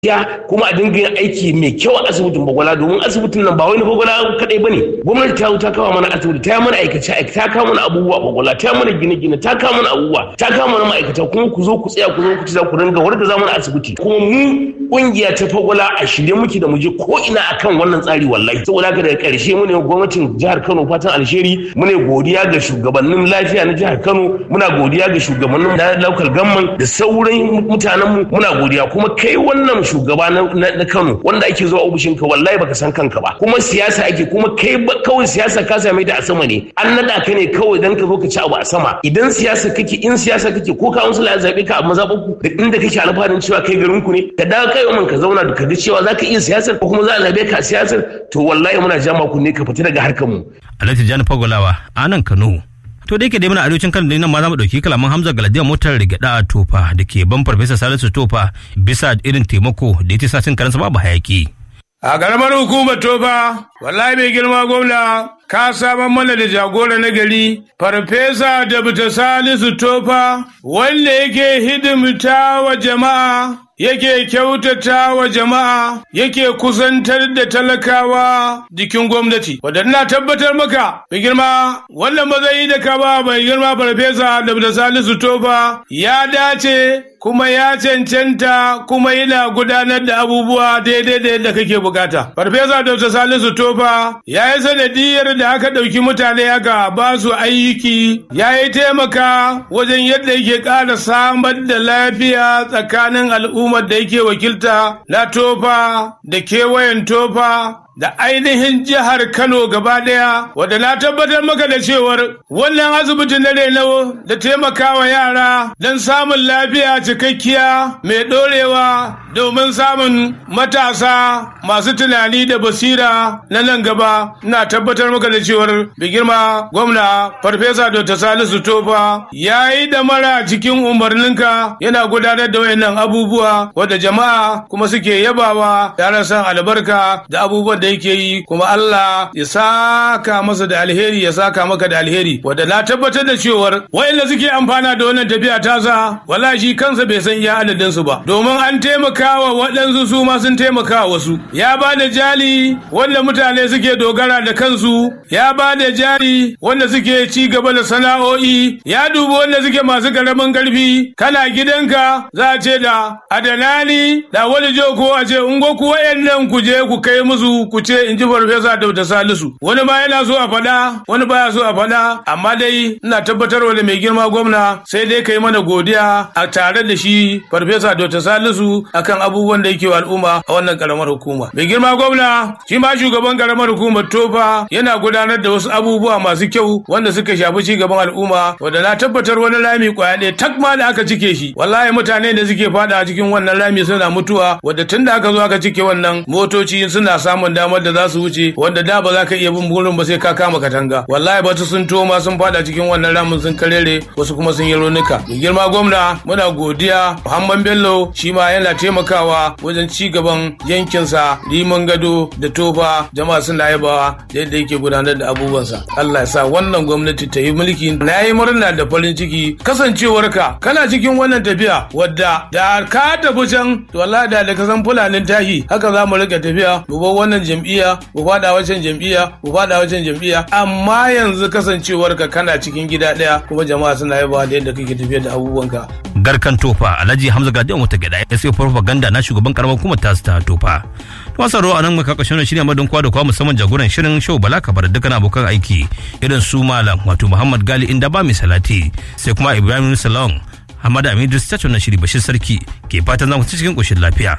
ya kuma a dinga yin aiki mai kyau a asibitin bagwala domin asibitin nan ba wani bagwala kadai bane gwamnati ta ta kawo mana asibiti ta yi mana aikace aikace ta kawo mana abubuwa bagwala ta yi mana gine gine ta kawo mana abubuwa ta kawo mana ma'aikata kuma ku zo ku tsaya ku zo ku ci za ku dinga warda za mana asibiti kuma mu kungiya ta bagwala a shirye muke da mu je ko ina akan wannan tsari wallahi saboda haka daga karshe mu ne gwamnatin jihar Kano fatan alheri mu ne godiya ga shugabannin lafiya na jihar Kano muna godiya ga shugabannin na local government da sauran mutanenmu muna godiya kuma kai wannan shugaba na Kano wanda ake zuwa ofishin ka wallahi baka san kanka ba kuma siyasa ake kuma kai kawai siyasa ka same ta a sama ne an nada ka ne kawai dan ka zo ka ci abu a sama idan siyasa kake in siyasa kake ko ka ya zabe ka a mazaɓarku da inda kake alfaharin cewa kai garin ku ne ka dawo kai man ka zauna da ka ga cewa zaka iya siyasar ko kuma za a zabe ka a siyasar to wallahi muna jama ku ne ka fita daga harkar mu Alhaji Jani Fagolawa a nan Kano to da yake dai muna arewacin Kano nan ma za mu dauki kalaman Hamza Galadiyar motar rigada a Tofa da ke ban Farfesa Salisu Tofa bisa irin taimako da ya sa cin karansa babu hayaki. A ƙaramar hukumar Tofa, wallahi mai girma gwamna ka saman mana da jagora na gari, Farfesa da Salisu Tofa, wanda yake hidimta wa jama'a yake kyautata wa jama'a yake kusantar da talakawa jikin gwamnati wadda ina tabbatar maka mai girma wannan matsayi da ka ba mai girma farfesa da salisu tofa ya dace kuma ya cancanta kuma yana gudanar da abubuwa daidai da yadda kake bukata farfesa da salisu tofa ya yi sanadiyar da aka ɗauki mutane aka ba su aiki ya yi taimaka wajen yadda yake ƙara samar da lafiya tsakanin al'umma al'ummar da yake wakilta na tofa da kewayen tofa da ainihin jihar Kano gaba ɗaya, wadda na tabbatar maka da cewar wannan asibiti na reno da taimakawa yara don samun lafiya cikakkiya mai ɗorewa domin samun matasa masu tunani da basira na nan gaba na tabbatar maka da cewar da girma gwamna farfesa dr salisu tofa ya yi da mara cikin umarninka yana gudanar da wayannan abubuwa wadda jama'a kuma suke yabawa tare san albarka da abubuwan da yake yi kuma Allah ya saka masa da alheri ya saka maka da alheri wadda na tabbatar da cewar wayanda suke amfana da wannan tafiya tasa wallahi shi kansa bai san iya adadin su ba domin an taimakawa waɗansu su ma sun taimaka wasu ya ba da jali wanda mutane suke dogara da kansu ya ba da jari wanda suke ci gaba da sana'o'i ya dubi wanda suke masu karamin karfi kana gidanka za a ce da adanani da wani jo ko a ce ungo ku wayannan ku je ku kai musu ku ce in ji farfesa da salisu wani ma yana so a faɗa wani baya so a faɗa amma dai ina tabbatarwa da mai girma gwamna sai dai kai mana godiya a tare da shi farfesa da salisu akan abubuwan da yake wa al'umma a wannan karamar hukuma mai girma gwamna shi ma shugaban karamar hukumar tofa yana gudanar da wasu abubuwa masu kyau wanda suka shafi ci gaban al'umma wanda na tabbatar wani rami kwaya ɗaya tak ma da aka cike shi wallahi mutane da suke fada a cikin wannan rami suna mutuwa wadda tun da aka zo aka cike wannan motoci suna samun damar da za su wuce wanda da ba za ka iya bin burin ba sai ka kama katanga wallahi batu sun toma sun fada cikin wannan ramin sun karere wasu kuma sun yi raunuka mai girma gwamna muna godiya muhammad bello shi ma yana taimakawa wajen ci gaban yankinsa liman gado da tofa jama'a suna yabawa da yadda yake gudanar da abubuwansa allah ya sa wannan gwamnati ta yi mulki na yi murna da farin ciki kasancewarka kana cikin wannan tafiya wadda da ka tafi can wallahi da da ka san fulanin tahi haka za mu rika tafiya mu bar wannan jam'iyya mu fada wacan jam'iyya mu fada wacan jam'iyya amma yanzu kasancewar ka kana cikin gida daya kuma jama'a suna yaba da yadda kake tafiya da abubuwanka garkan tofa alhaji hamza gadiyan wata gada ya sai propaganda na shugaban karamar hukumar tasu ta tofa to saro a nan muka kashin shirya madon kwa da kwa musamman jagoran shirin show bala kabar dukkan abokan aiki irin su malam wato muhammad gali inda ba mai salati sai kuma ibrahim salon hamada amidu stacho na shiri bashir sarki ke fatan zamu ci cikin koshin lafiya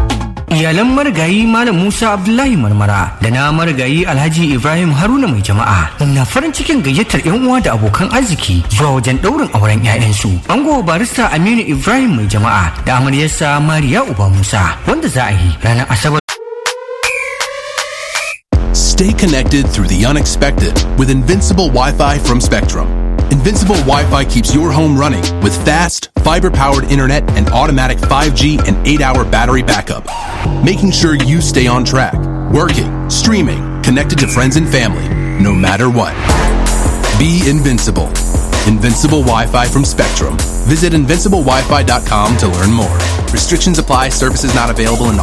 iyalan marigayi malam musa abdullahi marmara da na marigayi alhaji ibrahim haruna mai jama'a na farin cikin gayyatar yan uwa da abokan arziki zuwa wajen daurin auren 'ya'yansu ango barista aminu ibrahim mai jama'a da amaryarsa mariya uba musa wanda za a yi ranar asabar Stay connected through the unexpected with Invincible Wi Fi from Spectrum. Invincible Wi Fi keeps your home running with fast, fiber powered internet and automatic 5G and 8 hour battery backup, making sure you stay on track, working, streaming, connected to friends and family, no matter what. Be invincible. Invincible Wi Fi from Spectrum. Visit invinciblewifi.com to learn more. Restrictions apply, services not available in